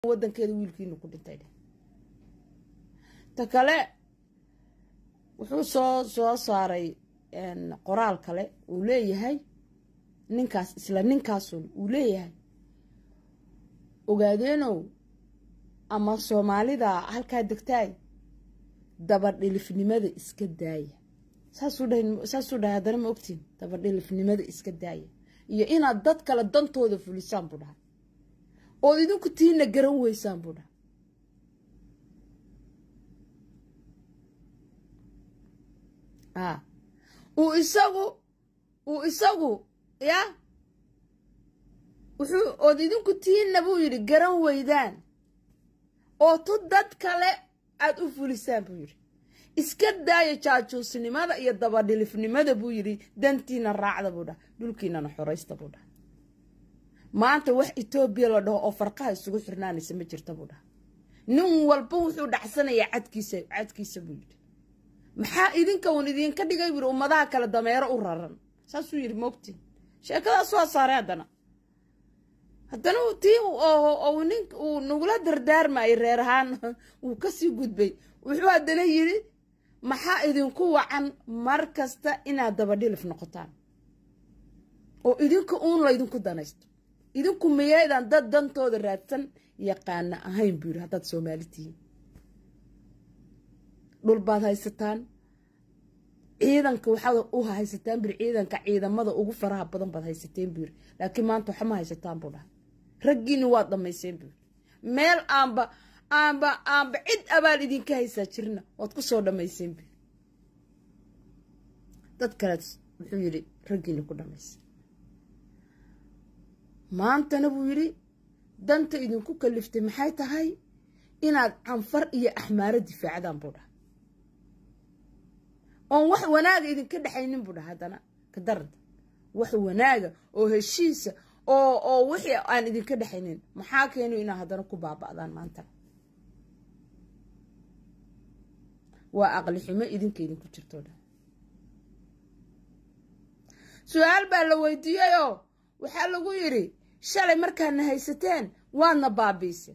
wadankeeda wiilkiinu ku dhintay dheh ta kale wuxuu soo soo saaray qoraal kale uu leeyahay ninkaas isla ninkaasun uu leeyahay ogaadeenow ama soomaalida halkaa degtaay dabadhilifnimada iska daaya saasuu dhahay haddana ma ogtiin dabadhilifnimada iska daaya iyo inaad dad kale dantooda fulisaan buu dhahay ood idinku tiina garan weysaan buu dhahay a uu isagu uu isagu ya wuxuu ood idinku tiina buu yidhi garan weydaan oo tu dad kale aada u fulisaan buu yidhi iska daaya jaajuusnimada iyo dabadhilifnimada buu yidhi dantiina raacda buu dhaha dhulkiinana xoraysta buu dhaha maanta wax etoobiya la dhaho oo farqaha isugu xirnaanaysa ma jirta buu dhaha nin walba wuxuu dhacsanayaa cadkiisa cadkiisa buu yidhi maxaa idinka uun idinka dhigay buu yidhi ummadaha kale dameero u raran saasuu yidhi moogtiin sheekadaas waa saaray haddana haddana tii nin uu nagula dardaarmayay reer ahaan wuu kasii gudbay wuxuu haddana yidhi maxaa idinku wacan mar kasta inaad dabadhilif noqotaan oo idinka uun laydinku danaysto idinku miyaydaan dad dantooda raadsan yaqaana ahayn buu yidhi haddaad soomaali tihiin dhul baad haysataan ciidanka waxaad u haysataan buri ciidanka ciidamada ugu faraha badan baad haysateen buu yidhi laakiin maanta waxma haysataan buu dhahay raggiini waad dhammayseen buu yidhi meel aanba aanba aanba cid abaal idinka haysaa jirna waad ku soo dhammayseen buu dad kaleed wuxuu yidhi raggiini ku dhammaysa maantana buu yidhi danta idinku kaliftay maxay tahay inaad canfar iyo axmaaro difaacdaan buu dhaha oon wax wanaaga idinka dhexaynin buu dhaha haddana ka daranta wax wanaaga oo heshiisa oo oo wixii aan idinka dhexaynin maxaa keenu inaa haddana ku baaba'daan maantana waa aqli xumo idinka idinku jirtoo dhan su-aal baa la weydiiyeyoo waxaa lagu yidhi shalay markaadna haysateen waadna baabiise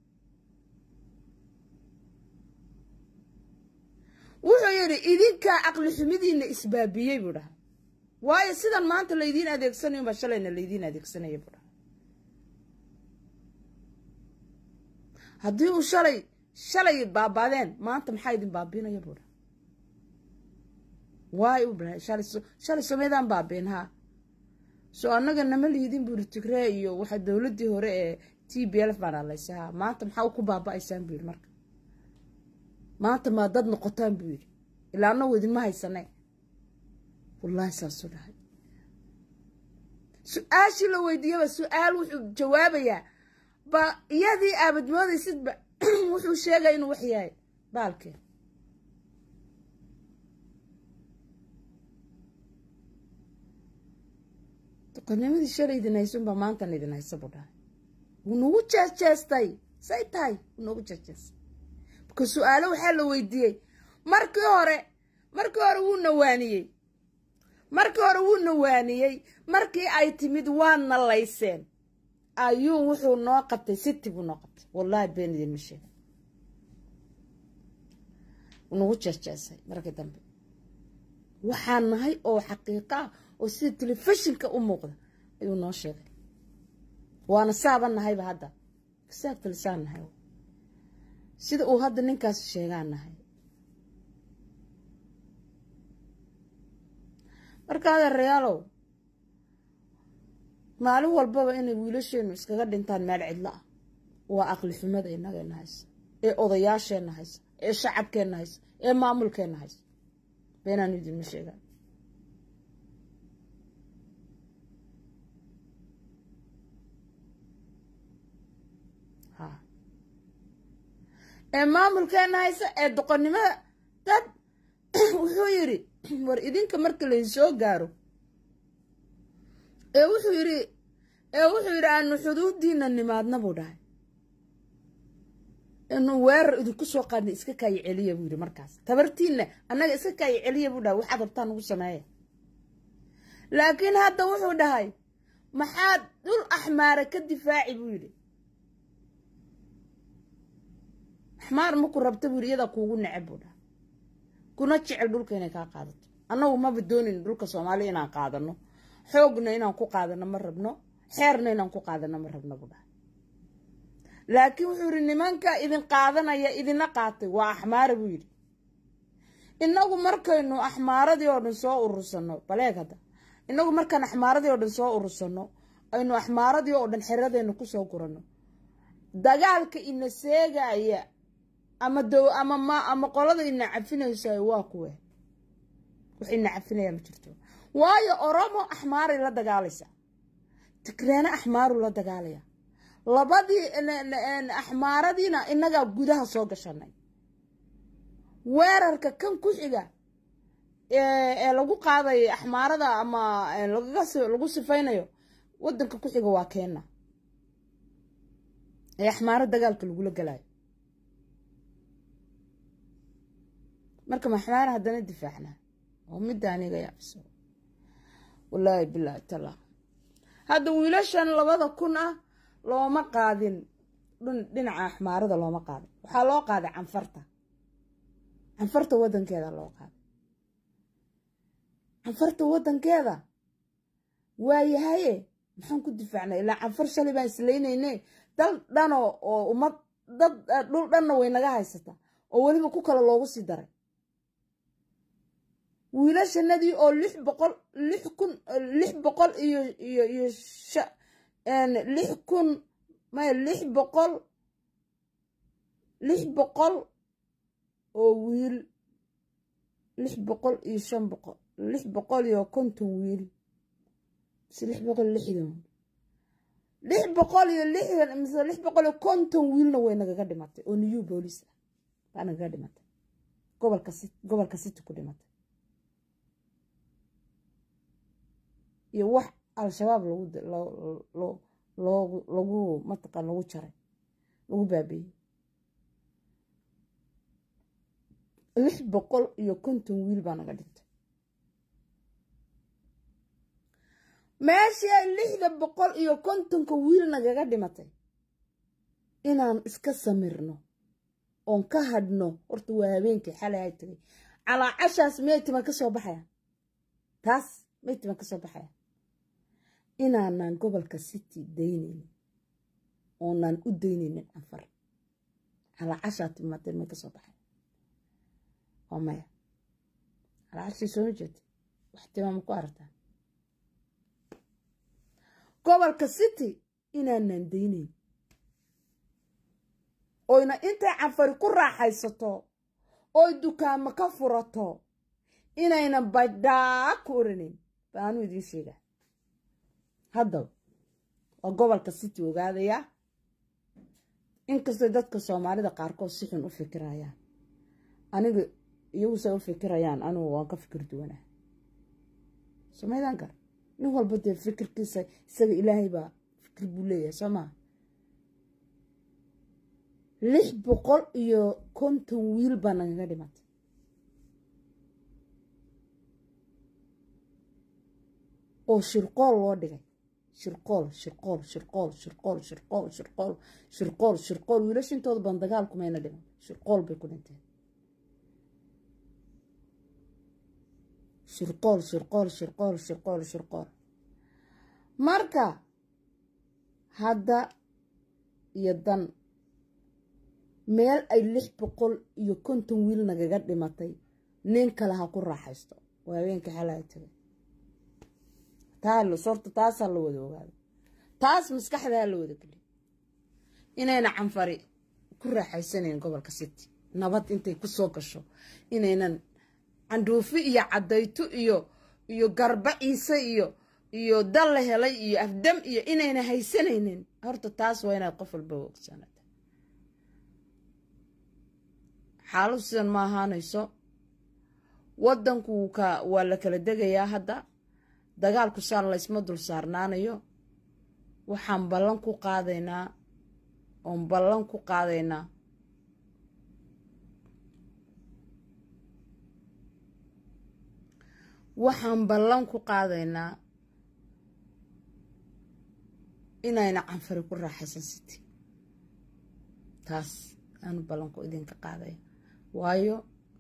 wuxuu yidhi idinkaa aqli xumidiina isbaabiyey buu dhaha waayo sidan maanta laydiin adeegsanayo baa shalayna laydiin adeegsanaya buu dhaha haddii uu shalay shalay baabaadeen maanta maxaa idin baabiinaya buu dhaha waay u dhahay shalay shalay someedaan baabiin haa soo annaga nama liidin buu yidhi tigree iyo waxa dowladdii hore ee t b lf baan hadlaysa haa maanta maxaa ku baaba'aysaan buu yidhi marka maanta maa dad noqotaan buu yidhi ilaa anagu idinma haysane wallaahi saasuu dhahay su-aashii la weydiiyaba su-aal wuxuu jawaabayaa ba iyadii aabad moodaysidba wuxuu sheegaya inuu wax yahay baalkee doqonimadii shalay idin haysunbaa maantan idin haysa buu dhahay wuu nagu jeesjeestay say tahay wuu nagu jeesjeestay marka su-aalo waxaa la weydiiyey markii hore markii hore wuu nawaaniyey markii hore wuu nawaaniyey markii ay timid waa nalayseen ayuu wuxuu noo qabtay siti buu noo qabtay wallaahi been idinma sheega wuu nagu jeesjeesay markii dambe waxaan nahay oo xaqiiqa ah oo sida telefishinka u muuqda ayuu noo sheegay waana saaban nahayba hadda kasaagtalisaan nahay sida uu hadda ninkaas sheegaan nahay marka adeerayaalow maalin walbaba inay wiilasheenu iskaga dhintaan meel cidlo ah waa aqli xumada inageenna haysa ee odayaasheenna haysa ee shacabkeenna haysa ee maamulkeenna haysa beenaan idinma sheegaan ee maamulkeena haysa ee doqonnimada dad wuxuu yidhi war idinka marka laynsoo gaaro ee wuxuu yidhi ee wuxuu yidhi aanu xuduudiina nimaadna buu dhahay inuu weerar idinku soo qaadna iska kaayi celiya buu yidhi markaas tabartiinna annaga iska kaayi celiya buu dhahay waxaad rabtaan ugu sameeya laakiin hadda wuxuu dhahay maxaad dhul axmaara ka difaaci buu yidhi axmaar maku rabta buuri iyada kuugu neceb buu dhaha kuna jecel dhulka inay kaa qaadato annagu maba doonin dhulka soomaaliya inaan qaadano xoogna inaan ku qaadano ma rabno xeerna inaan ku qaadano ma rabno buu dhaha laakiin wuxuu yidhi nimanka idin qaadanaya idina qaatay waa axmaara buu yidhi inagu markaynu axmaaradii oo dhan soo urursano baleeg hadda inagu markaan axmaaradii oo dhan soo urursano aynu axmaaradii oo dhan xeradeena kusoo gurano dagaalka ina seegaya ama dow ama ma ama qolada ina cafinaysaay waa kuwe wax ina cafinaya ma jirto waayo oromo axmaaray la dagaalaysa tigreene axmaaru la dagaalaya labadii axmaaradiina inagaa gudaha soo gashanay weerarka kan ku xiga ee lagu qaadayo axmaarada ama lagu sifaynayo wadanka ku xiga waa keena ee axmaaro dagaalka lagula galayo marka maxmaara haddana difaacnaa oo midda aniga yaabiso wallaahi bilaahi tala hadda wiilashan labada kun ah looma qaadin dhinaca axmaarada looma qaadin waxaa loo qaaday canfarta canfarta wadankeeda loo qaaday canfarta wadankeeda waayahaye maxaan ku difaacnay ilaa canfar shalay baan isleynayne dal dhanoo oo ummad dad dhul dhanna way naga haysata oo weliba ku kale loogu sii daray wiilashanadii oo lix boqol lix kun lix boqol iyo iyo iyo lix kun maya lix boqol lix boqol oo wiil lix boqol iyo shan boqol lix boqol iyo konton wiil mise lix boqol iyo lixdan lix boqol iyo lixdan mise lix boqol iyo konton wiilna way nagaga dhimatay oo new boolice ah baa nagaga dhimatay gobolka si gobolka city ku dhimatay iyo wax al-shabaab lagu loogu lagu mataqaan lagu jaray lagu baabeeyey lix boqol iyo konton wiil baa naga dhintay meeshii ay lixda boqol iyo kontonka wiil nagaga dhimatay inaan iska samirno oon ka hadhno horta waa habeenkii xalay ay tagay calaacashaas meytiman ka soo baxaya taas meytiman ka soo baxaya inaanaan gobolka city daynaynin oonaan u daynaynin canfar calaacashaa timaatay may ka soo baxaya waa maya calaacashii sooma jeeda wax timaama ku aragtaa gobolka city inaanaan daynayn oyna intay canfari ku raaxaysato oy dukaamo ka furato inaynan badhaa ku oranayn baanuu idiin sheegaa haddaba waa gobolka city ogaadayaa inkastoo dadka soomaalida qaarkood si xun u fikirayaan aniga iyagusay u fikirayaan anugu waan ka fikir duwanaa somaydaan gar nin walba dee fikirkiisa isaga ilaahay baa fikir buu leeyahay soo maa lix boqol iyo konton wiil baa nagaga dhimatay oo shirqool loo dhigay shirqool shirqool shirqool shirqool shirqool shirqool shirqool shirqool wiilasha intooda badan dagaalku mayna dhiman shirqool bay ku dhinteen shirqool shirqool shirqool shirqool shirqool marka hadda iyo dan meel ay lix boqol iyo konton wiil nagaga dhimatay nin kale ha ku raaxaysto waa habeenka xalaa tagay taa sorta taasaa la wada ogaado taas maskaxdaa la wada geliy inayna canfari ku raaxaysanayn gobolka city nabad intay ku soo gasho inaynan candhuufi iyo caddayto iyo iyo garba ciise iyo iyo dal la helay iyo afdam iyo inayna haysanaynin horta taas waa inaad qof walba ogsaanata xaaladu sidan ma ahaanayso waddanku ka waa la kala degayaa hadda dagaalku saan laysma dul saarnaanayo waxaan ballan ku qaadaynaa oon ballan ku qaadaynaa waxaan ballan ku qaadaynaa inayna canfari ku raaxaysan city taas aanu ballanku idinka qaadaya waayo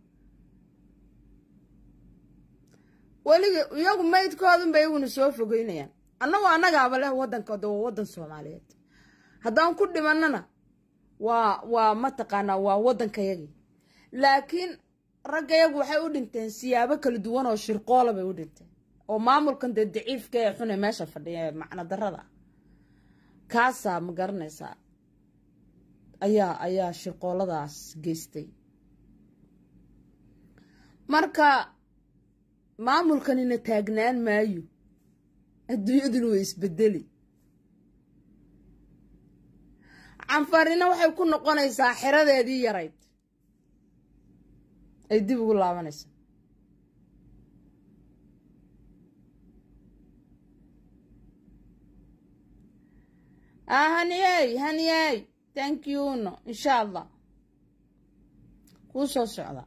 weliga iyagu maydkoodunba iyaguna soo fogeynayaan annagoo annagaaba leh waddankooda waa waddan soomaaliyeed haddaan ku dhimannana waa waa mataqaanaa waa waddankayagii laakiin raggayagu waxay u dhinteen siyaabo kala duwan oo shirqoola bay u dhinteen oo maamulkan dee daciifka ee xune meesha fadhiya ee macno darrada ah kaasaa ma garanaysaa ayaa ayaa shirqooladaas geystay marka maamulkanina taagnaan maayo adduunyaduna way isbedeli canfarina waxay ku noqonaysaa xeradeedii yarayd ay dib ugu laabanaysa haniyey haniyey thank you no insha allah kuu soo socda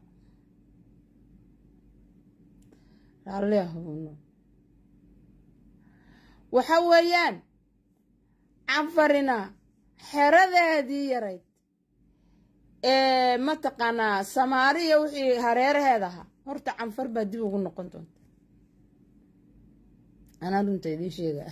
raalliahuno waxa weeyaan canfarina xeradeedii yarayd ee mataqaanaa samaariya wixii hareeraheed ahaa horta canfar baa dib ugu noqon doonta anaa runta idiin sheegaa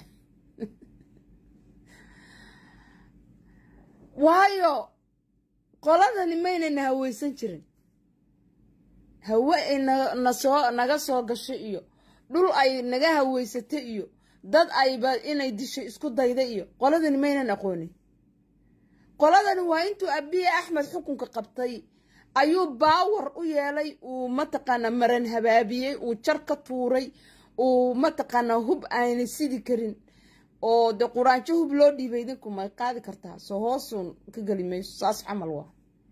waayo qoladani maynayna haweysan jirin hawe ay nasoo naga soo gasho iyo dhul ay naga haweysata iyo dad ayba inay disho isku dayda iyo qoladani maynan aqoonin qoladani waa intuu abiye axmed xukunka qabtay ayuu baawar u yeelay uu mataqaanaa maran habaabiyey uu jar ka tuuray uu mataqaanaa hub aanay sidi karin oo de quraanjo hub loo dhiibay idinku may qaadi kartaa soo hoosuun ka geli mayso saas camal waa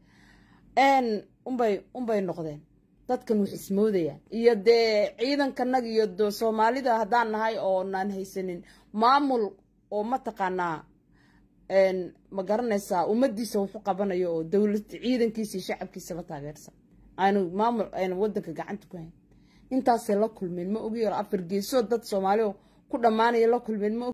unbay unbay noqdeen dadkan wax ismoodayaan iyo dee ciidankanaga iyo de soomaalida haddaan nahay oo naan haysanin maamul oo mataqaanaa ma garanaysaa ummadiisa wuxu qabanayo oo dowlad ciidankiisa iyo shacabkiisa la taageersan aanu maamul aynu wadanka gacanta ku hayn intaasay la kulmeen ma ogi afar geesoo dad soomaali ku dhammaanaya la kulmeen ma